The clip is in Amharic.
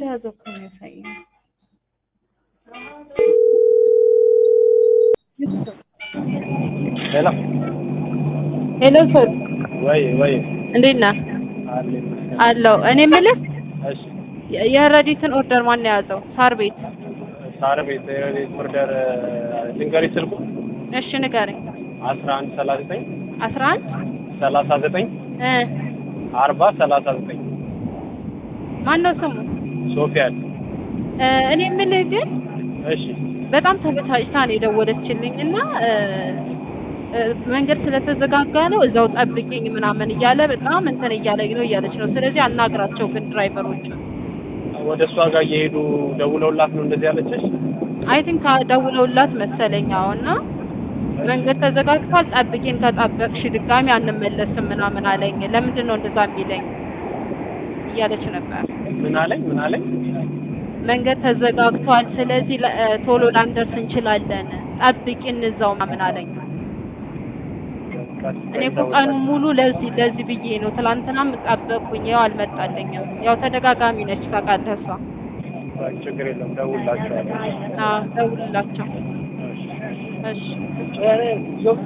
እንደያዘ እኮ ነው ያሳየኝ። ሄሎ ሄሎ ሰር ወይ ወይ እንዴት ነህ? አለ አለው እኔ የምልህ እሺ የ- የረዲትን ኦርደር ማን ነው የያዘው? ሳር ቤት። ሳር ቤት የቤት ኦርደር ልንገርሽ ስልኩ እሺ ንገረኝ። አስራ አንድ ሰላሳ ዘጠኝ አስራ አንድ ሰላሳ ዘጠኝ እ አርባ ሰላሳ ዘጠኝ ማን ነው ስሙ? ሶፊያን እ እኔ የምልህ ግን እሺ በጣም ተበሳጭታ ነው የደወለችልኝ እና እ እ መንገድ ስለተዘጋጋ ነው እዛው ጠብቂኝ ምናምን እያለ በጣም እንትን እያለኝ ነው እያለች ነው። ስለዚህ አናግራቸው ግን ድራይቨሮቹ ወደ እሷ ጋር እየሄዱ ደውለውላት ነው እንደዚህ ያለችሽ አይ ቲንክ ደውለውላት መሰለኝ። አዎ እና መንገድ ተዘጋግቷል፣ ጠብቂን፣ ከጠበቅሽ ድጋሚ አንመለስም ምናምን አለኝ። ለምንድን ነው እንደዛ የሚለኝ እያለች ነበር። ምን አለኝ ምን አለኝ መንገድ ተዘጋግቷል፣ ስለዚህ ለ- እ ቶሎ ላንደርስ እንችላለን፣ ጠብቂን እዛው ምናምን አለኝ። እኔ እኮ ቀኑን ሙሉ ለዚህ ለዚህ ብዬ ነው። ትላንትናም ጠበቅኩኝ፣ ያው አልመጣልኝም። ያው ተደጋጋሚ ነች ታውቃለህ እሷ። ችግር የለም ደውላቸዋለሁ አዎ ደውልላቸው። እሺ